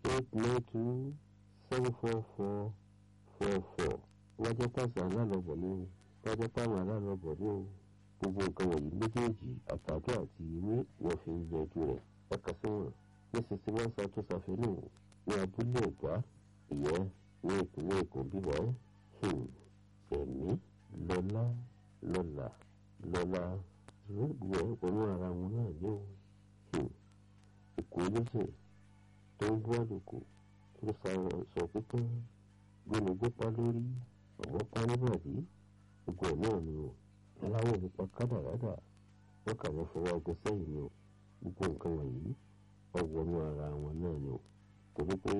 eight nine two seven four four four four wọ́n jẹ́ pàṣẹ alálọ́bọ̀ ní o wọ́n jẹ́ pàwọn alálọ́bọ̀ ní o gbogbo nǹkan wọ̀nyí méjèèjì àtàdé àti ìwé wọ́n fi ń yanjú rẹ̀ ẹ̀ka sí wọn ní sixty one santos avenue ní abúlé ẹ̀gbá ìyẹn ní ìpínlẹ̀ èkó bíbọ̀ ẹ̀mí lọ́lá lọ́lá lọ́lá ìwé òun ara wọn náà ní o èkó lẹ́sẹ̀ tó ń bú àlùkò tó sọ pípọ́n gbẹnugbọ́pá lórí ọ̀gbọ́pá nígbàdí gbogbo ẹ̀ náà ni o aláwọ̀ nípa kádàrádà wọ́n kà wọ́n fọwọ́ ọgbẹ́ sẹ́yìn ni o gbogbo nǹkan wọ̀nyí ọwọ́nú ara wọn náà ni o torí pé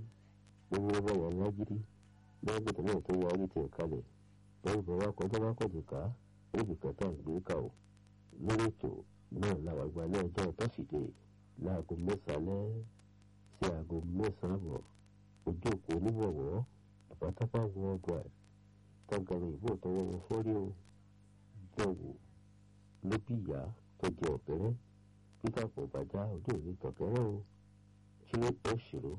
gbogbo ọba wà lágídí bẹ́ẹ̀ gbọ́dọ̀ náà tó wá orí tiẹ̀ kalẹ̀ bẹ́ẹ̀ bọ́ wá kọjá wá kọ̀dù ká níbi kẹta ìgbé ká o lórí ètò náà làwọn àgbà náà jẹ́ tọ́sídẹ̀ẹ́ láago mẹ́sàn-án sí aago mẹ́sàn-án àbọ̀ ojú òpó oníwọ̀wọ́ àbátápá worldwide tọ́gàrin ìbò tọwọ́ wọn fọ́rí o jọ̀wọ́ ló bí ìyá tó jẹ ọ̀kẹ́rẹ́ peter kò bàjá ojú òní tọ̀kẹ́rẹ́ o three eight zero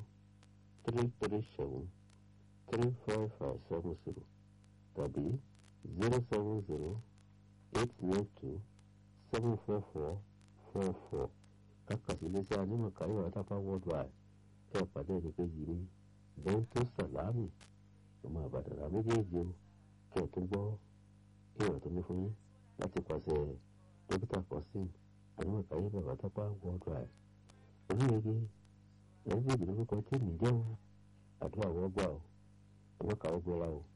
three three seven three five five seven zero tàbí zero seven zero eight nine two seven four four four four kákàsí iléeṣẹ́ anímọ̀káyọ̀ àtàpá worldwide kẹ́ ẹ̀ pàdé ẹnì kejì ní bẹ́ńtò sàlámì ọmọ àbàdàrà méjèèjì o kí ẹ tó gbọ́ ìrọ̀ tó ní fún yín láti pàṣẹ dókítà kọ́sìn ànímọ̀káyé bàbá tápá worldwide oníyege ẹ̀rí ìdílé lórúkọ tí mi jẹ́ o àdúrà wọ́n gbà o ọmọ kàwọ́ gbọ́ra o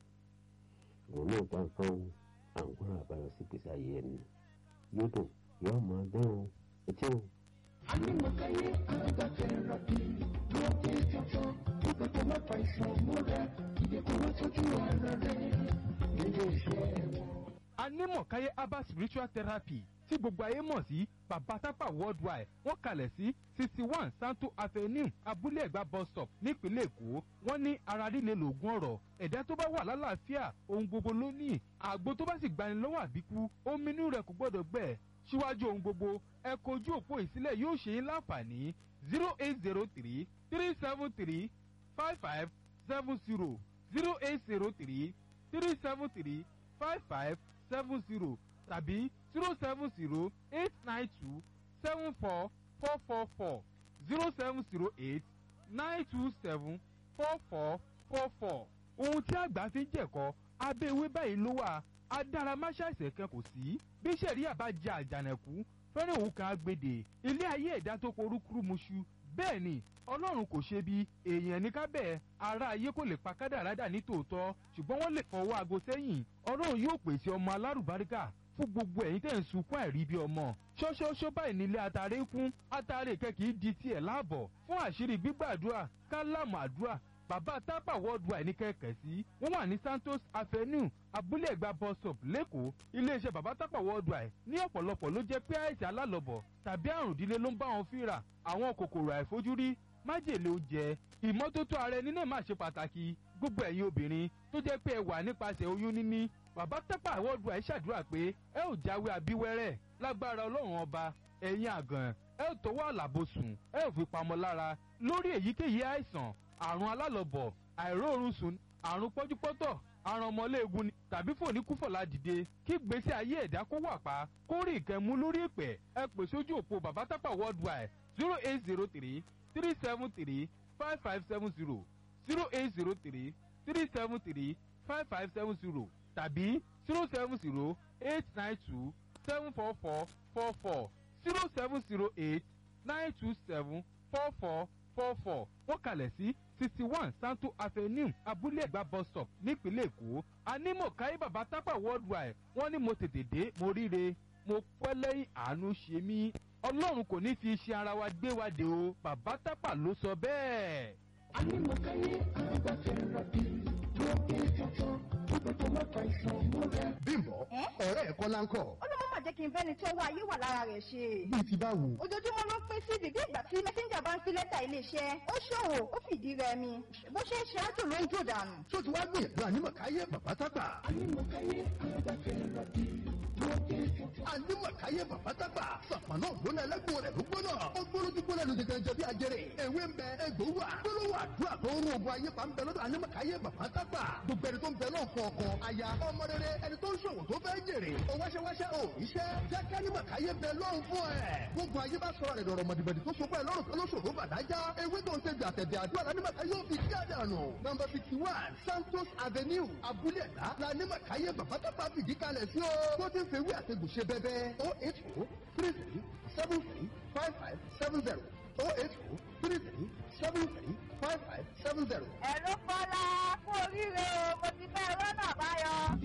ìwọ̀n náà bá nǹkan o àǹgbọ́n àbáyọ sí gbèsè ayé ẹni yóò dùn yóò mọ ẹgbẹ́ o etí o. Anímọ̀káyé alágbàfẹ́ra bí lóde tuntun nígbà tó má fa ìṣàn múra ìdẹ́kùn wọn tọ́jú ara rẹ̀ nílé iṣẹ́ wọn. anímọ̀káyé herbal spiritual therapy tí gbogbo ayé mọ̀ sí babatapa worldwide wọ́n kalẹ̀ sí sixty one santo avenue abúlé ẹ̀gbá bus stop nípínlẹ̀ èkó wọ́n ní ara líle lògùn ọ̀rọ̀ ẹ̀dá tó bá wà lálàáfíà ohun gbogbo ló ní àgbo tó bá sì gbani lọ́wọ́ àbíkú omi inú rẹ̀ kò gbọ́dọ̀ gbẹ síwájú ohun gbogbo ẹ kojú òpó ìsílẹ̀ yóò ṣe é láǹfààní zero eight zero three three seven three five five seven zero zero eight zero three three seven three five five seven zero tàbí zero seven zero eight nine two seven four four four four zero seven zero eight nine two seven four four four four. ohun tí àgbà fi ń jẹ̀kọ́ abẹ́ ewé báyìí ló wà adáramáṣáìsẹ̀ kan kò sí bí sẹ̀ríà bá jẹ àjànàkú fẹ́rẹ̀ òun kan agbèdè ilé ayé ẹ̀dá tó porúkúrú muṣu bẹ́ẹ̀ ni ọlọ́run kò ṣe bí èèyàn ní ká bẹ́ẹ̀ ara ayé kò lè pa kádàrádà ní tòótọ́ ṣùgbọ́n wọ́n lè fọwọ́ aago sẹ́yìn ọlọ́run yóò pèsè ọmọ alárùbáríkà fún gbogbo ẹ̀yin tẹ̀ ń sunkún àìrí bí ọmọ ṣọ́ṣọ́ṣọ́ báyìí nílé atare ń kún atare kẹ́kì di tiẹ̀ láàbọ̀ fún àṣírí gbígbàdúrà kálámù àdúrà bàbá tápà worldwide ní kẹ̀kẹ́ sí wọ́n wà ní santos avenue abúlé ẹ̀gbá bus stop lẹ́kọ̀ọ́ iléeṣẹ́ bàbá tápà worldwide ní ọ̀pọ̀lọpọ̀ ló jẹ́ pé àìsàn alálọ̀bọ̀ tàbí àrùn ìdílé ló ń bá wọn fínra àwọn kòkòrò àìfojúrí májèlé oúnjẹ ìmọ́tótó ara ẹni náà máa ṣe pàtàkì gbogbo ẹ̀yin obìnrin tó jẹ́ pé ẹ wà nípasẹ̀ oyún níní bàbá tápà worldwide ṣàdúrà pé ẹ ò jáwé abíwẹ́rẹ́ lágbára ọlọ́run ọba ẹ̀yin àgàn ẹ ò tọwọ́ àlàbòsùn ẹ ò fi pamọ́ lára lórí èyíkéyìí àìsàn àrùn alálọ̀bọ̀ àìróorun sùn àrùn pọ́júpọ́tọ̀ àrùn ọmọléegun ni tàbí fòníkúfọ̀lá dìde kí gbèsè ayé ẹ̀dá kó wà pa kó rí ìkẹ́mú lórí ìpẹ́ ẹ pè sójú òpó bàbá tápà worldwide zero eight zero three three seven three five five seven zero zero eight zero three three seven three five five seven zero tàbí zero seven zero eight nine two seven four four four four zero seven zero eight nine two seven four four four four wọ́n kalẹ̀ sí sixty one santo avenue abúlé ẹ̀gbá bus stop nípínlẹ̀ èkó anímọ̀káyé bàbá tápà worldwide wọ́n ní mo tètè dé mo ríre mo pẹ́ lẹ́yìn àánú ṣe mí ọlọ́run kò ní fi iṣẹ́ ara wa gbé wa dé o bàbá tápà ló sọ bẹ́ẹ̀. Anímọ̀káyé alágbàfẹ́ra bí lóde tuntun nígbà tó má fa ìṣàn múra. bímbọ Ẹ́? ọ̀rẹ́ ẹ̀ kọ́lá ń kọ̀ ó ló má má jẹ́ kí n bẹ́ni tí ọwọ́ ayé wà lára rẹ̀ ṣe. bíi ti báwo. ojoojúmọ́ ló ń pín sí bíbí ìgbà tí mẹ́sẹ́ńjà bá ń pín lẹ́tà iléeṣẹ́ ó ṣòwò ó fìdí rẹmi bó ṣe ń ṣe ájò ló ń jò dànù. tó ti wá gbìyànjú ànímọ̀káyé bàbá tápà. Anímọ̀káyé alágbàfẹ́ra bí lókè tuntun. ànímọ̀káyé bàbátàgbà sàpànà ògbóná ẹlẹ́gbọ̀n rẹ̀ ló gbóná ó gbólójú gbóná ló dẹ̀gẹ̀ jẹ̀bi àjẹrè ewé ń bẹ egbò wà gbólóhùn àdúrà tó ń rún ogun ayé pa ń bẹ lọ́dọ̀ ànímọ̀káyé bàbátàgbà gbogbo ẹni tó ń bẹ náà kọ̀ọ̀kan aya ọmọ rere ẹni tó ń ṣòwò tó fẹ́ jèrè ó wáṣẹ́wáṣẹ́ ò iṣẹ́ jẹ́ kánímọ̀káyé bẹ lọ́hùn fún ẹ̀ gbogbo ayé bá sọ̀rọ̀ rẹ̀ dọ̀rọ̀ mọ̀dìbẹ̀dì tó so pẹ́ lọ́rùn kan lóṣòro bàdájá ewé tó ń ṣe bí àtẹ̀dẹ̀ àdúrà lánímọ̀káyé yóò fi kí àdànù nọmba fifty one santos avenue abúlé ẹ̀dá lánímọ̀káyé bàbátàgbà fìdí kalẹ̀ sí o tó ti ń fewé àtẹ̀gùn ṣe bẹ́bẹ́ o eight o three three seven three five five seven zero o eight o three three seven three five five seven zero. ẹ̀rọ kọ́lá kú oríire o mo ti fẹ́ rọ́nà báyọ̀.